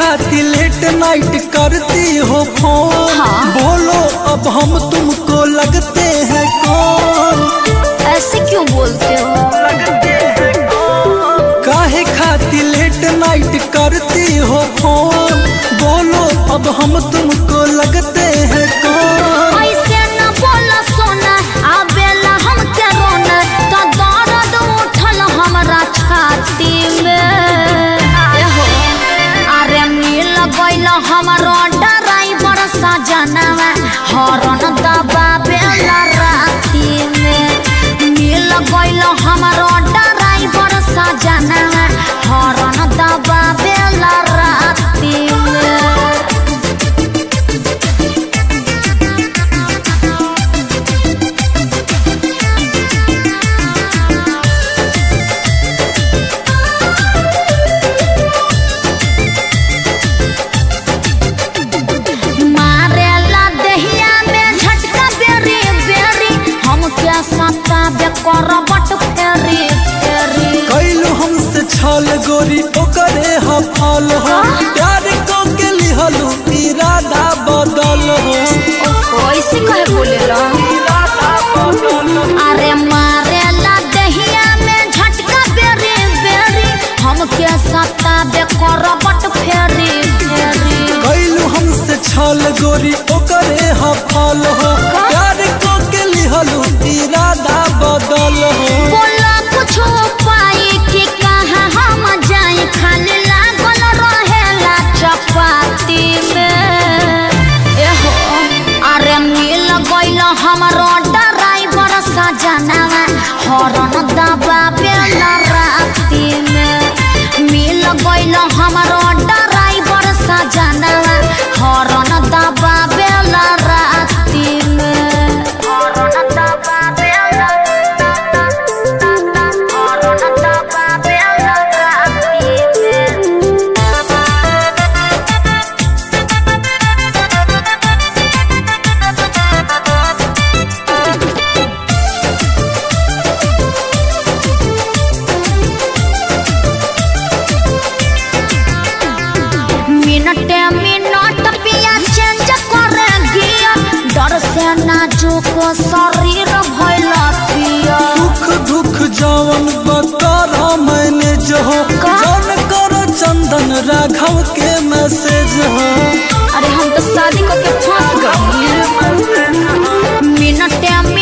खाती late night करती हो फोन हाँ। बोलो अब हम तुमको लगते हैं कौन ऐसे क्यों बोलते हो काहे खाती लेट नाइट करती हो फोन बोलो अब हम तुमको लगते हैं कौन ऐसे न बोला सोना आबेला हम के रोना तो दर्द उठल हमरा छाती में एहो अरे मिल गइल हमरो ड्राइवर सजनवा हॉर्न दबावेला राती में मिल गइल हमरो ड्राइवर सजनवा हॉर्न दबावेला राती में मारेला दहिया में झटका बेरी बेरी हम क्या सत्ता बे करबट फेरी फेरी कैलू हमसे छल गोरी ओकरे हफल हो प्यार को के लिहलू इरादा बदल हो कैसे कहे बोलेला अरे मारेला दहिया में झटका बेरी बेरी हम क्या सत्ता बे करबट फेरी फेरी कैलू हमसे छल गोरी ओकरे हफल हो प्यार को के लिहलू इरादा बदल हो बोला कुछ पाई कि कहाँ हम जाए खाली लागल रहेला चपाती में एहो अरे मिल गइल हमरो ड्राइवर सजनवा हॉर्न दबावेला राती में मिल गइल हमरो ड्राइवर सजनवा हॉर्न दबावेला राती में हॉर्न दबावेला मिनटे मिनट पिया चेंज करे गियर डर से नाजुक शरीर भइल पिया सुख दुख जवन बकरा मैंने जो हो का? जौन करो चंदन राघव के मैसेज हो अरे हम तो शादी करके फंस गए मिनटे